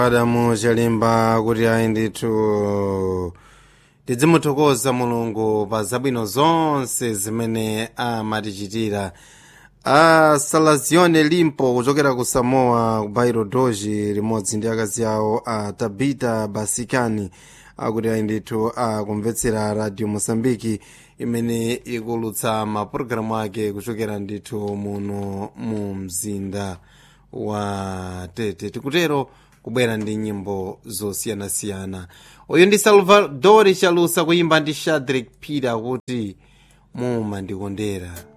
adamu chalimba kuti ayi ndithu tidzimuthokoza mulungu pa zabwino zonse zimene amatichitira a salazione limpo kuchokera ku samoa ku bairo doji limodzi ndi akazi awo a tabita basikani akuti ayi ndithu akumvetsera radio mosambiki imene ikulutsa mapulogalamu ake kuchokera ndithu muno mu mzinda wa tete tikutero kubwera ndi nyimbo zosiyanasiyana uyu ndi salvador chalusa kuyimba ndi shadrik peter kuti mumandikondera